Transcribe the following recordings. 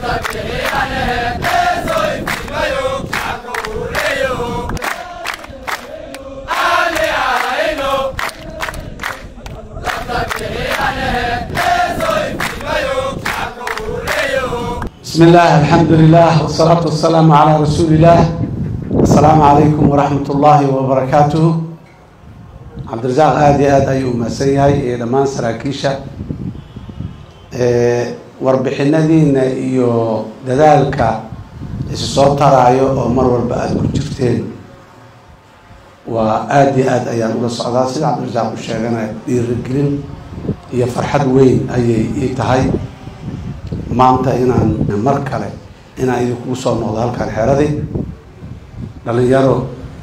بسم الله الحمد لله والصلاة والسلام على رسول الله السلام عليكم ورحمة الله وبركاته عبد الرزاق aad iyo aad ayuu umahadsan yahay iyo dhammaan saraakiisha warbixinadiina iyo dadaalka isu soo taraayo oo mar walba aada ku jirteen waa aada iyo aad ayaan ula socdaa sida cabdirasaaq u sheegana dhiirigelin iyo farxad weyn ayay ii tahay maanta inaan mar kale inaan idinkugu soo noqdo halkaan xeradii dhalinyaro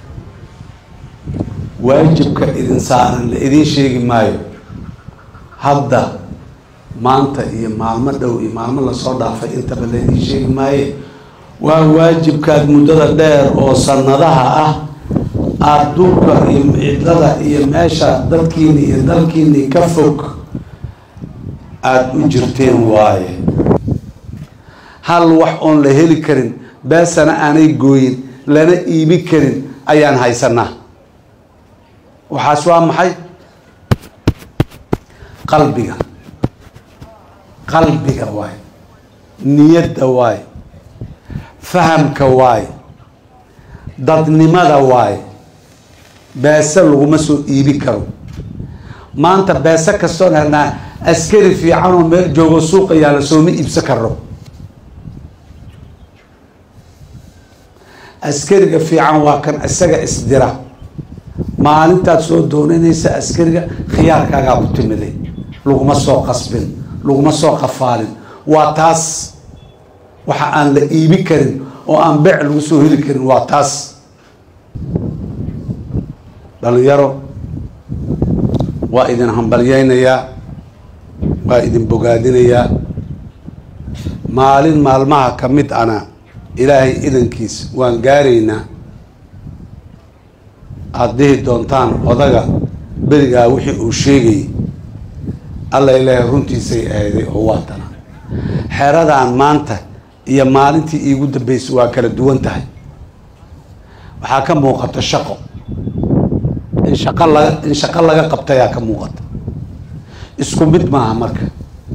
waajibka idin saaran la idiin sheegi maayo hadda maanta iyo maalmo dhow iyo maalmo lasoo dhaafay intaba la idiin sheegi maaye waa waajibkaad muddada dheer oo sanadaha ah aada duurka iyo cidlada iyo meesha dadkiini iyo dalkiini ka fog aada u jirteen waaye hal wax oon la heli karin beesana aanay gooyin lana iibi karin ayaan haysanaa waxaas waa maxay qalbiga qalbiga waaye niyadda waaye fahamka waaye dadnimada waaye beese laguma soo iibi karo maanta beese kastoon helnaa askari fiican oo meel joogo suuqa yaala sooma iibsan karno askariga fiican waa kan isaga isdira maalintaad soo doonanaysa askariga khiyaarkaagaa ku timiday laguma soo qasbin laguma soo qafaalin waa taas waxa aan la iibi karin oo aan beec lagu soo heli karin waa taas dhalinyaro waa idin hambalyeynayaa waa idin bogaadinayaa maalin maalmaha ka mid ana ilaahay idankiis waan gaaraynaa aada dhihi doontaan odaga berigaa wixii uu sheegayay alla ilaahay runtiisay ahayday oo waa tana xeradaan maanta iyo maalintii iigu dambeysay waa kala duwan tahay waxaa ka muuqata shaqo in shaqo laga in shaqo laga qabtayaa ka muuqata isku mid maaha marka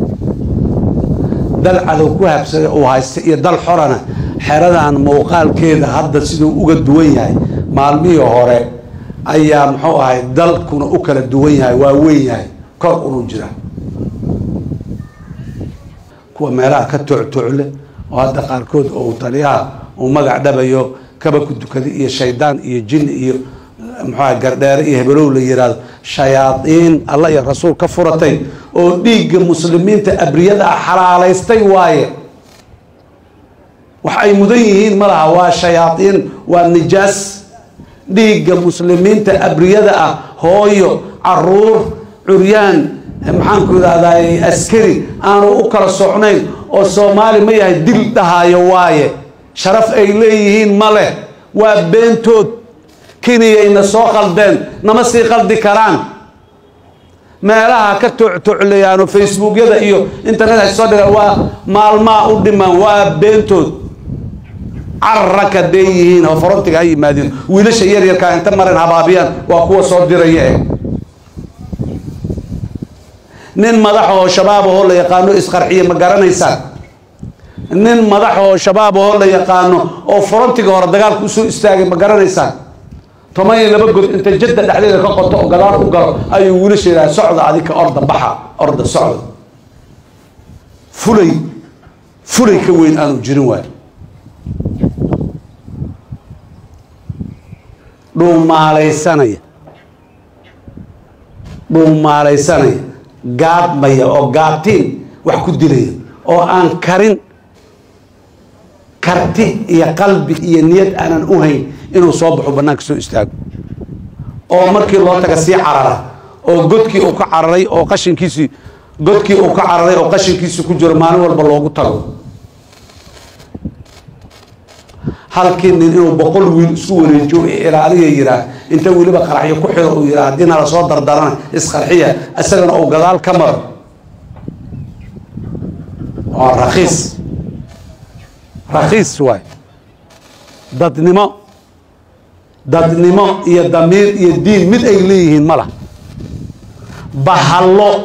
dal cadow ku habsada uu haysta iyo dal xorana xeradan muuqaalkeeda hadda siduu uga duwan yahay maalmihii hore ayaa muxuu ahay dalkuna u kala duwan yahay waa weyn yahay kor unu jira kuwa meelaha ka tooctoocle oo hadda qaarkood oo taliyaha uu magac dhabayo kaba ku dukaday iyo shaydaan iyo jin iyo muxuaha gardheere iyo hebelow la yihahdo shayaadiin alla iyo rasuul ka furatay oo dhiigga muslimiinta abriyada ah xalaalaystay waaye wax ay mudan yihiin ma laha waa shayaadiin waa nijaas dhiigga muslimiinta abriyada ah hooyo caruur curyaan maxaanku idhahday askari aanu u kala socnayn oo soomaali ma yahay dil dhahaayo waaye sharaf ay leeyihiin ma leh waa beentood keniyayna soo qaldeen nama sii qaldi karaan meelaha ka tooctoocleyaano facebookyada iyo internet ay soo dhigaan waa maalmaa u dhiman waa beentood cararaka dee yihiin oo farontiga ha yimaadeen wiilasha yaryarkaa inta marin habaabiyaan waa kuwa soo diraya eh nin madax oo shabaab ahoo la yaqaano isqarxiye ma garanaysaan nin madax oo shabaab ahoo la yaqaano oo farontiga hore dagaalka usoo istaagay ma garanaysaan toban iyo laba god inta jadda dhexdeeda ka qoto oo gadaal u galo ayuu wiilasha yidhaha socda adika orda baxa orda socda fulay fulay ka weyn aanu jirin waay dhuumaalaysanaya dhuumaalaysanaya gaadmaya oo gaabtiin wax ku dilaya oo aan karin karti iyo qalbi iyo niyad aanan u hayn inuu soo baxo bannaanka soo istaago oo markii loo taga sii carara oo godkii uu ka cararay oo qashinkiisii godkii uu ka cararay oo qashinkiisii ku jiro maalin walba loogu tago halkii nin inuu boqol wiil isku wareejiyo ilaaliya yiraa inta weliba qaraxyo ku xiro uu yiraa haddii nala soo dardarana isqarxiya isagana uu gadaal ka maro waa rakiis rakhiis waay dadnimo dadnimo iyo damiir iyo diin mid ay leeyihiin ma lah bahallo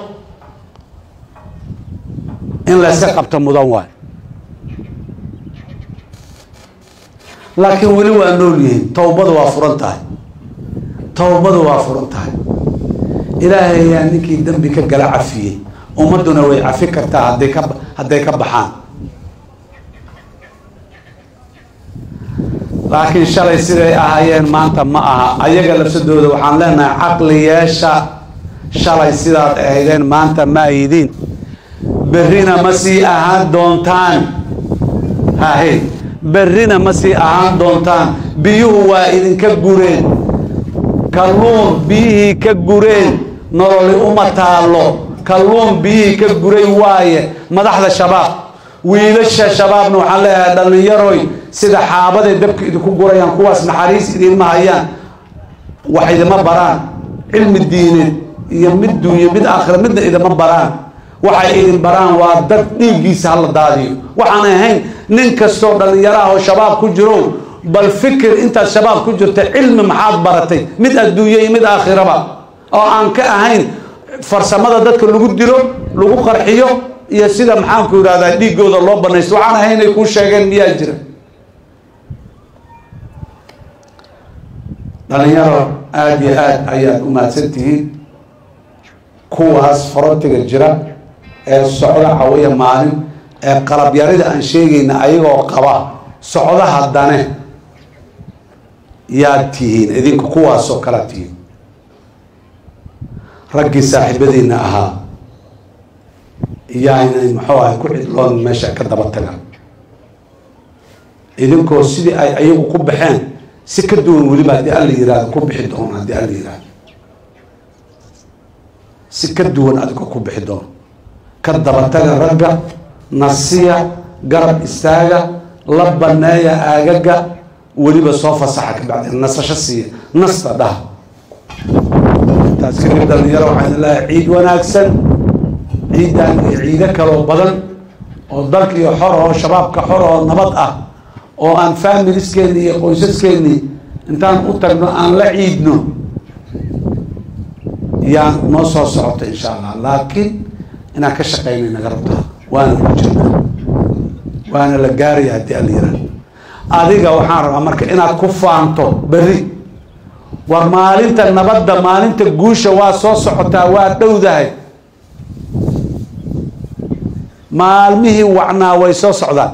in layska qabto mudan waay laakiin weli waa nool yihiin towbadu waa furan tahay towbadu waa furan tahay ilaahay ayaa ninkii dembi ka gala cafiyey ummadduna way cafi kartaa hadday ka hadday ka baxaan laakiin shalay siday ahaayeen maanta ma aha ayaga lafsadooda waxaan leenahay caqliyeesha shalay sidaad ahaydeen maanta ma ahidiin berrina ma sii ahaan doontaan hahe berrina ma sii ahaan doontaan biyuhu waa idinka gureen kalluun biyihii ka gureen nololi uma taallo kalluun biyihii ka guray waaye madaxda shabaab wiilasha shabaabna waxaan leeyahay dhallinyaroy sida xaabaday dabka idinku gurayaan kuwaas naxariis idinma hayaan wax idima baraan cilmi diineed iyo mid duunye mid aakhira midna idima baraan waxay idin baraan waa dad dhiiggiisa hala daadiyo waxaan ahayn nin kastoo dhallinyaraah oo shabaab ku jiro bal fikir intaad shabaab ku jirta cilmi maxaad baratay mid adduunye iyo mid aakhiraba oo aan ka ahayn farsamada dadka lagu dilo lagu qarxiyo iyo sida maxaanku yidhahdaa dhiiggooda loo banaysto waxaan ahayn inay kuu sheegeen miyaa jira dhalinyaro aada iyo aada ayaad u mahadsan tihiin kuwaas farontiga jira ee socda cawaya maalin ee qalabyarida aan sheegayna ayagoo qaba socda haddane yaad tihiin idinka kuwaasoo kalaad tihiin raggii saaxiibadiina ahaa yaa inay muxuu ahay ku cidloon meesha ka daba tagaan idinkoo sidii ay ayagu ku baxeen si ka duwan weliba haddii alla yihahdo ku bixi doono haddii alla yihahdo si ka duwan adigoo ku bixi doono ka dabataga ragga nasiya garab istaaga la baneeya aagaga weliba soo fasaxa ka bacdi nasasho siiya nasta dhaha intaas kadib dhalinyaro waxaan leeyahay ciid wanaagsan ciidan iyo ciido kaloo badan oo dalka iyo xor oo shabaabka xor oo nabad ah oo aan familiskeeni iyo qoysaskeeni intaan u tagno aan la ciidno yaa noo soo socota insha allah laakiin inaan ka shaqeynay naga rabtaa waana ku jirnaa waana la gaaraya haddii alla yihahdo adiga waxaan rabaa marka inaad ku faanto berri war maalinta nabadda maalinta guusha waa soo socotaa waa dhowdahay maalmihii wacnaa way soo socdaan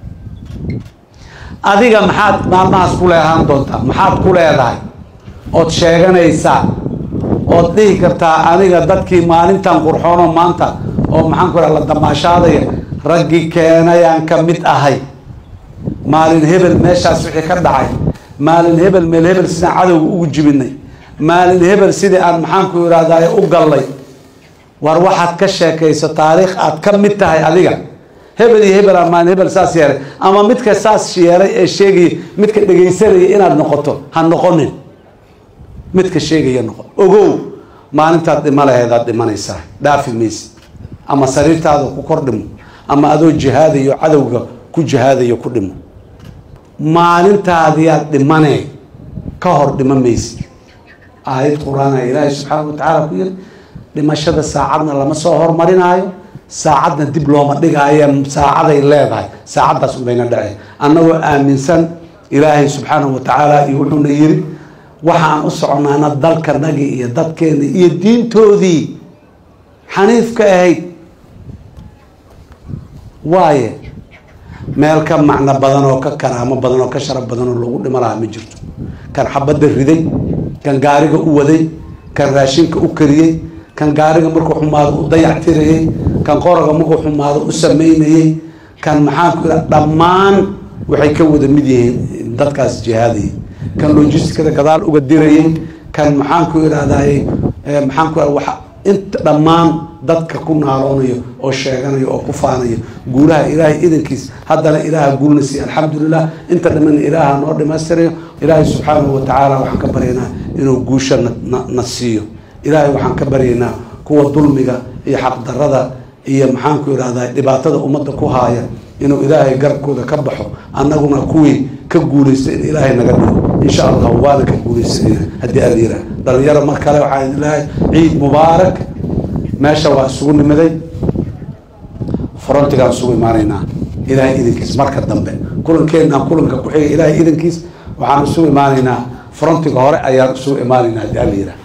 adiga maxaad maalmahaas ku leehaan doontaa maxaad ku leedahay ood sheeganaysaa ood dhihi kartaa aniga dadkii maalintan qurxoono maanta oo maxaan ku la damaashaadaya raggii keenayaan ka mid ahay maalin hebel meeshaas wixii ka dhacay maalin hebel meel hebel sidaan cadowga ugu jibinay maalin hebel sidii aan maxaanku ihahdaay u gallay war waxaad ka sheekayso taariikh aad ka mid tahay adiga hebel iyo hebel aan maalin hebel saas yeelay ama midka saas yeelay ee sheegaya midka dhegaysanaya inaad noqoto ha noqonin midka sheegaya noqon ogow maalintaad dhima laheedaad dhimanaysaa dhaafi maysid ama sariirtaada ku kor dhimo ama adoo jihaadayo cadowga ku jihaadayo ku dhimo maalintaadiyaad dhimanee ka hor dhima maysid aayad qur-aana ilaahay subxaana watacaala ku yiri dhimashada saacadna lama soo hormarinaayo saacadna dib looma dhigaayo saacaday leedahay saacaddaas unbayna dhaceen annagoo aaminsan ilaahay subxaanahu watacaala iyo wuxuuna yiri waxaan u soconaana dalkanagii iyo dadkeeni iyo diintoodii xaniifka ahayd waaye meel ka macno badan oo ka karaamo badan oo ka sharaf badan oo lagu dhimo lahaa ma jirto kan xabadda riday kan gaariga u waday kan raashinka u kariyey kan gaariga markuu xumaado u dayactirayey kan qoraga markuu xumaado u sameynayey kan maxaanku ira dhammaan waxay ka wada mid yihiin dadkaas jihaadayay kan logisticada gadaal uga dirayey kan maxaanku irahdaye maxaanku wa inta dhammaan dadka ku naaloonayo oo sheeganayo oo ku faanayo guulaha ilaahay idankiis haddana ilaaha guulna siiy alxamdulilah inta dhamana ilaaha noo dhamaystirayo ilaahay subxaanahu watacaala waxaan ka baryaynaa inuu guusha na siiyo ilaahay waxaan ka baryaynaa kuwa dulmiga iyo xaqdarada iyo maxaanku irahdaa dhibaatada ummadda ku haaya inuu ilaahay garabkooda ka baxo annaguna kuwii ka guulaysta in ilaahay naga dhigo insha allah waana ka guulaysanayna haddii aan yiraa dhalinyaro mar kale waxaan idin leehay ciid mubaarak meesha waa isugu nimiday frontigaan isugu imaanaynaa ilaahay idankiis marka dambe kulankeenaan kulanka ku xiga ilaahay idankiis waxaan isugu imaanaynaa frontiga hore ayaan isugu imaanaynaa haddii aan yiraa